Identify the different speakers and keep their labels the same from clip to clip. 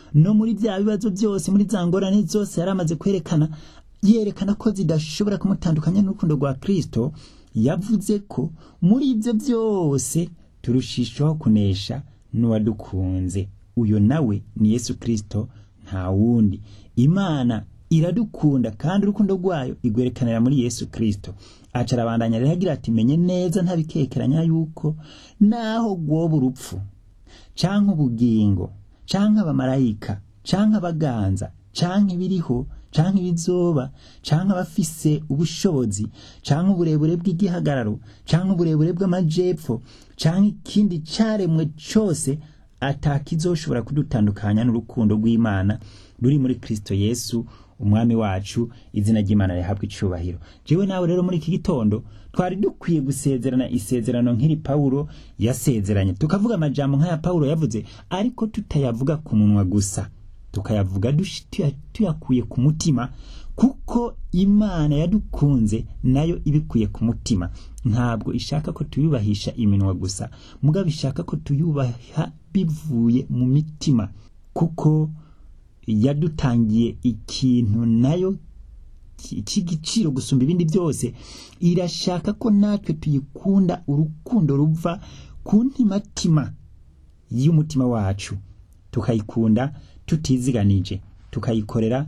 Speaker 1: no muri bya bibazo byose muri za ngorane zose yari amaze kwerekana yerekana ko zidashobora kumutandukanya n'urukundo rwa Kristo yavuze ko muri ibyo byose turushishaho kunesha n'uwadukunze uyo nawe ni Yesu Kristo nta wundi imana iradukunda kandi urukundo rwayo igwerekanira muri Yesu Kristo aca arabandanya rero agira ati menye neza ntabikekeranya yuko naho gwoba urupfu canke ubugingo canke abamarayika canke abaganza canke ibiriho canke ibizoba canke abafise ubushobozi canke uburebure bw'igihagararo canke uburebure bw'amajepfo canke ikindi caremwe cose atakizoshobora kudutandukanya n'urukundo rw'Imana ruri muri Kristo Yesu umwami wacu izina ry'Imana rihabwa icubahiro jewe nawe rero muri iki gitondo twari dukwiye gusezerana isezerano nk'iri Paulo yasezeranye tukavuga amajambo nk'aya Paulo yavuze ariko tutayavuga ku munwa gusa tukayavuga dushi- tuya- tuyakuye ku mutima kuko Imana yadukunze nayo ibikuye ku mutima ntabwo ishaka ko tuyubahisha iminwa gusa mugabo ishaka ko tuyubaha bivuye mu mitima kuko yadutangiye ikintu nayo ki- cy'igiciro gusumba ibindi byose irashaka ko natwe tuyikunda urukundo ruva ku ntimatima y'umutima wacu tukayikunda tutiziganije tukayikorera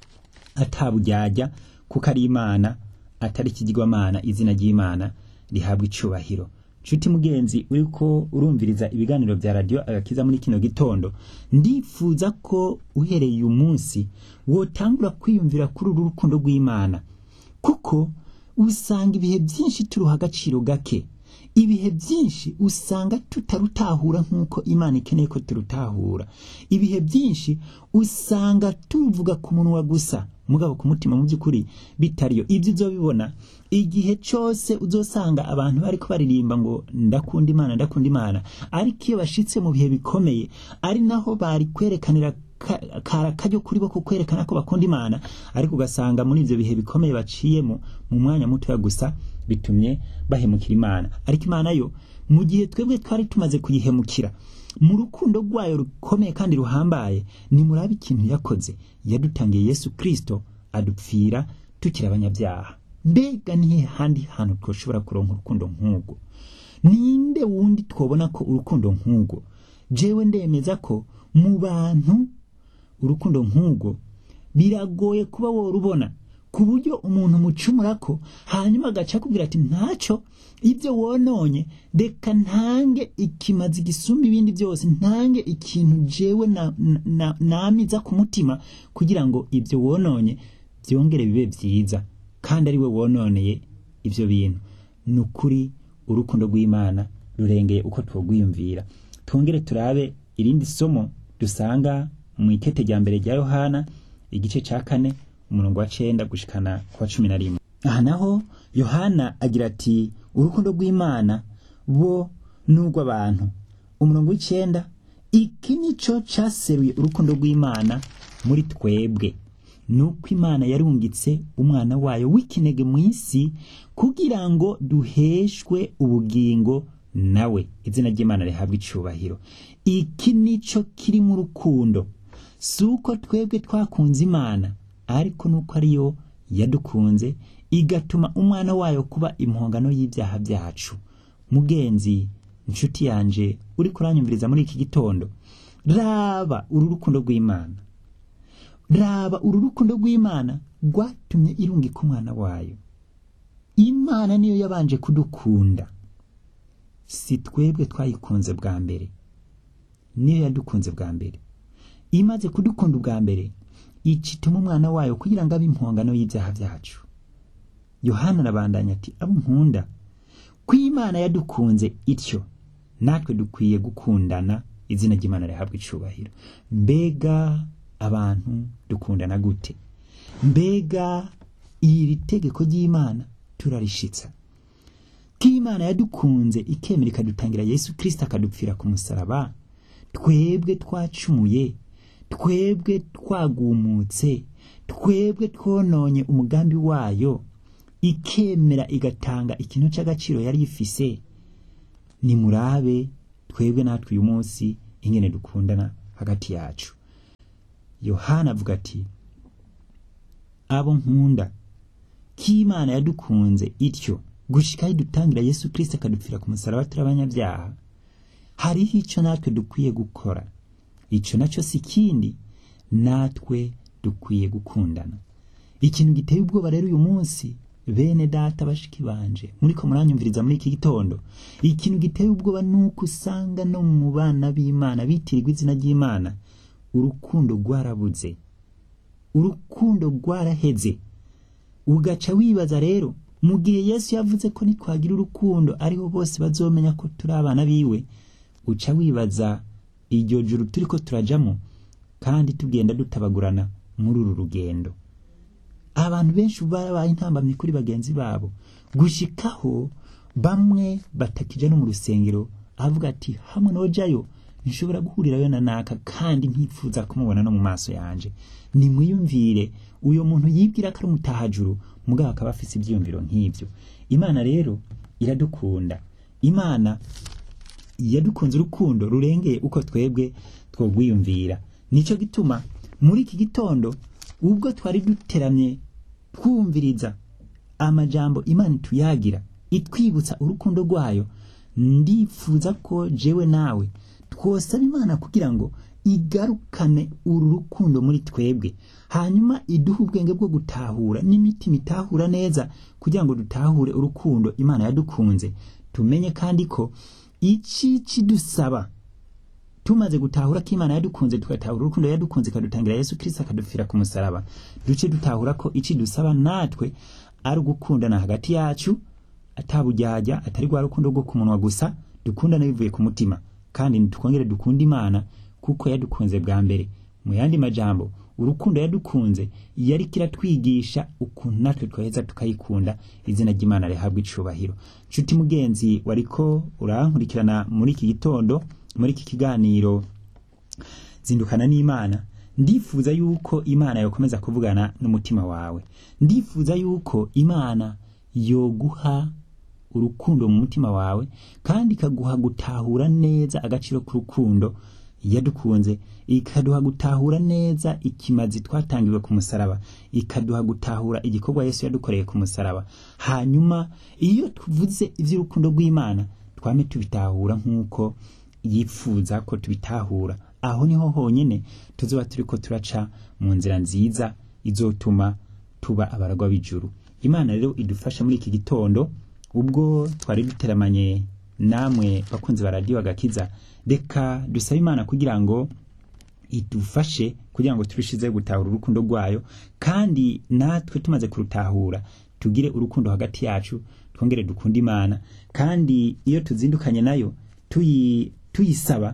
Speaker 1: ataburyarya kuko ari imana atari ikigirwamana izina ry'imana rihabwa icubahiro nshuti mugenzi uriko urumviriza ibiganiro bya radiyo agakiza muri kino gitondo ndifuza ko uhereye uyu munsi wotangura kwiyumvira kuri uru rukundo rw'imana kuko usanga ibihe byinshi turuha agaciro gake ibihe byinshi usanga tutarutahura nk'uko imana ikeneye ko turutahura ibihe byinshi usanga tuvuga ku munwa gusa mugabo ku mutima mu by'ukuri bitariyo ibyo uzobibona igihe cyose uzosanga abantu bariko baririmba ngo ndakunda imana ndakunda imana ariko iyo bashitse mu bihe bikomeye ari naho bari kwerekanira ka- kara karyo kuri bo kukwerekana ko bakunda imana ariko ugasanga muri ivyo bihe bikomeye baciyemo mu mwanya mutoya gusa bitumye bahemukira imana ariko imana yo mu gihe twebwe twari tumaze kuyihemukira mu rukundo rwayo rukomeye kandi ruhambaye nimurabe ikintu yakoze yadutangiye yesu kristo adupfira tukiri abanyabyaha mbega nihe handi hantu twoshobora kuronka urukundo nk'urwo ninde wundi twobona ko urukundo nk'urwo jewe ndemeza ko mu bantu urukundo nk'urwo biragoye kuba worubona ku buryo umuntu mucumura ko hanyuma agaca akubwira ati ntacyo ibyo wononye reka ntange ikimazi gisumba ibindi byose ntange ikintu jewe na- na- namiza ku mutima kugira ngo ibyo wononye byongere bibe byiza kandi ari we wononeye ibyo bintu ni ukuri urukundo rw'imana rurengeye uko twogwiyumvira twongere turabe irindi somo dusanga mu ikete rya mbere rya yohana igice cya kane umurongo wa cenda gushikana ku wa cumi na rimwe aha naho yohana agira ati urukundo rw'imana bo n'urw'abantu umurongo w'icenda iki nico caseruye urukundo rw'imana muri twebwe nuko imana yarungitse umwana wayo w'ikinege mu isi kugira ngo duheshwe ubugingo nawe izina ry'imana rihabwa icubahiro iki nico kiri mu rukundo si uko twebwe twakunze imana ariko nuko ariyo yadukunze igatuma umwana wayo kuba impongano y'ibyaha byacu mugenzi inshuti yanje uri kuranyumviriza muri iki gitondo raba uru rukundo rw'imana raba uru rukundo rw'imana rwatumye irungika umwana wayo imana niyo yabanje kudukunda si twebwe twayikunze bwa mbere niyo yadukunze bwa mbere imaze kudukunda ubwa mbere icituma umwana wayo kugira ngo abe impongano y'ibyaha byacu yohana arabandanya ati abo nkunda ko imana yadukunze ityo natwe dukwiye gukundana izina ry'imana rihabwa icubahiro mbega abantu dukundana gute mbega iri tegeko ry'imana turarishitsa ko imana yadukunze ikemera ikadutangira yesu kirisita akadupfira ku musaraba twebwe twacumuye twebwe twagumutse twebwe twononye umugambi wayo ikemera igatanga ikintu cy'agaciro yari ifise nimurabe twebwe natwe uyu munsi ingene dukundana hagati yacu yohana avuga ati abo nkunda k'imana yadukunze ityo gushikaho idutangira yesu kirisito akadupfira ku musaraba turi abanyabyaha hariho icyo natwe dukwiye gukora icyo nacyo si ikindi natwe dukwiye gukundana ikintu giteye ubwoba rero uyu munsi bene data bashiki banje muriko muranyumviriza muri iki gitondo ikintu giteye ubwoba nuko usanga no mu bana b'imana bitirirwa izina ry'imana urukundo rwarabuze urukundo rwaraheze ugaca wibaza rero mu gihe yesu yavuze ko nitwagira urukundo ariho bose bazomenya ko turi abana biwe uca wibaza iryo juru turiko turajamo kandi tugenda dutabagurana muri uru rugendo abantu benshi barabaye intambamyi kuri bagenzi babo gushikaho bamwe batakija no mu rusengero avuga ati hamwe nojayo nshobora guhurirayo na naka kandi ntifuza kumubona no mu maso yanje nimwiyumvire uyo muntu yibwira ko ari umutahajuru mugabo akaba afise ivyiyumviro nk'ivyo imana rero iradukunda imana yadukunze urukundo rurengeye uko twebwe twogwiyumvira nico gituma muri iki gitondo ubwo twari duteramye twumviriza amajambo imana ituyagira itwibutsa urukundo rwayo ndifuza ko jewe nawe twosaba imana kugira ngo igarukane uru rukundo muri twebwe hanyuma iduhe ubwenge bwo gutahura n'imitima itahura neza kugira ngo dutahure urukundo imana yadukunze tumenye kandi ko iki kidusaba tumaze gutahura ko imana yadukunze tugatahura urukundo yadukunze ikadutangira yesu kirisito akadupfira ku musaraba duce dutahura ko iki dusaba natwe ari ugukundana hagati yacu atabujyajya atari rwa rukundo rwo ku munwa gusa dukundana bivuye ku mutima kandi ntitwongere dukunde imana kuko yadukunze bwa mbere mu yandi majambo urukundo yadukunze yari kiratwigisha ukuntu natwe twaheza tukayikunda izina ry'imana rihabwa icubahiro nshuti mugenzi wariko urankurikirana muri iki gitondo muri iki kiganiro zindukana n'imana ndifuza yuko imana yokomeza kuvugana n'umutima wawe ndifuza yuko imana yoguha urukundo mu mutima wawe kandi ikaguha gutahura neza agaciro k'urukundo yadukunze ikaduha gutahura neza ikimazi twatangiwe ku musaraba ikaduha gutahura igikorwa yesu yadukoreye ku musaraba hanyuma iyo tuvuze iby'urukundo rw'imana twame tubitahura nk'uko yifuza ko tubitahura aho niho honyine tuzoba turi ko turaca mu nzira nziza izotuma tuba abaragwa b'ijuru imana rero idufasha muri iki gitondo ubwo twari duteramanye namwe bakunzi ba radiyo agakiza reka dusabe imana kugira ngo idufashe kugira ngo turushizeho gutahura urukundo rwayo kandi natwe tumaze kurutahura tugire urukundo hagati yacu twongere dukunde imana kandi iyo tuzindukanye nayo tuyi tuyisaba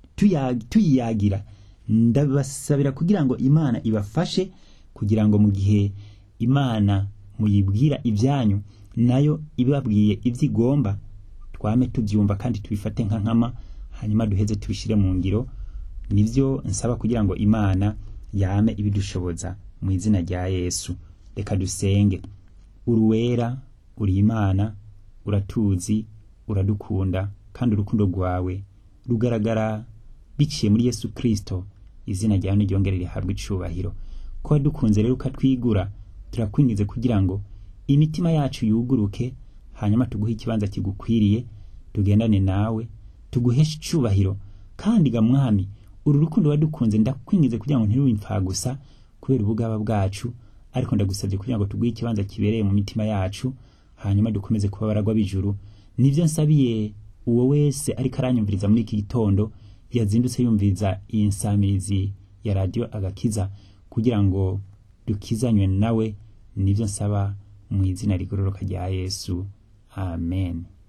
Speaker 1: tuyiyagira ndabasabira kugira ngo imana ibafashe kugira ngo mu gihe imana muyibwira ibyanyu nayo ibabwiye ibyo igomba twame tubyumva kandi tubifate nka nkama hanyuma duheze tubishyire mu ngiro nibyo nsaba kugira ngo imana yame ibidushoboza mu izina rya yesu reka dusenge uruwera uri imana uratuzi uradukunda kandi urukundo rwawe rugaragara biciye muri yesu kirisito izina ryawe ntiryongere rihabwe icubahiro ko wadukunze rero ukatwigura turakwingize kugira ngo imitima yacu yuguruke hanyuma tuguhe ikibanza kigukwiriye tugendane nawe tuguheshe icubahiro kandi ga mwami uru rukundo wadukunze ndakwingize kugira ngo ntirubimfa gusa kubera ubugaba bwacu ariko ndagusabye kugira ngo tuguhe ikibanza kibereye mu mitima yacu hanyuma dukomeze kuba baragwa b'ijuru nibyo nsabiye uwo wese ariko aranyumviriza muri iki gitondo yazindutse yumviriza iyi nsamirizi ya radiyo agakiza kugira ngo dukizanywe nawe nibyo nsaba mu izina rigororoka rya yesu amen